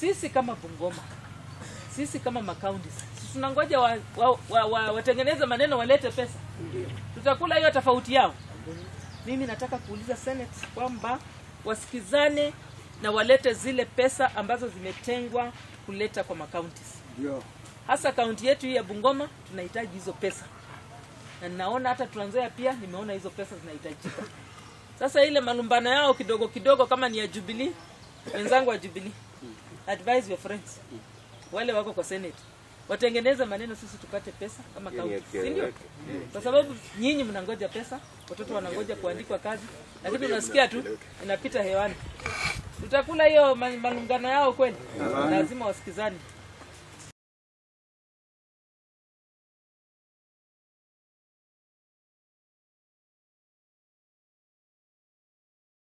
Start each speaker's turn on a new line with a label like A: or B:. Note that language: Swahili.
A: sisi kama Bungoma, sisi kama makaunti, sisi tunangoja wa, wa, wa, wa, watengeneze maneno walete pesa, tutakula hiyo tofauti yao. Mimi nataka kuuliza Senate kwamba wasikizane na walete zile pesa ambazo zimetengwa kuleta kwa makauntis,
B: Ndio.
A: hasa kaunti yetu hii ya Bungoma tunahitaji hizo pesa, na ninaona hata Trans Nzoia pia nimeona hizo pesa zinahitajika. Sasa ile malumbano yao kidogo kidogo, kama ni ya Jubilee, wenzangu wa Jubilee, advise your friends wale wako kwa Senate watengeneze maneno, sisi tupate pesa kama kaunti, si ndio? Kwa sababu nyinyi mnangoja pesa, watoto wanangoja kuandikwa kazi, lakini unasikia tu inapita hewani. Tutakula hiyo ma- malungano yao kweli? Lazima wasikizane.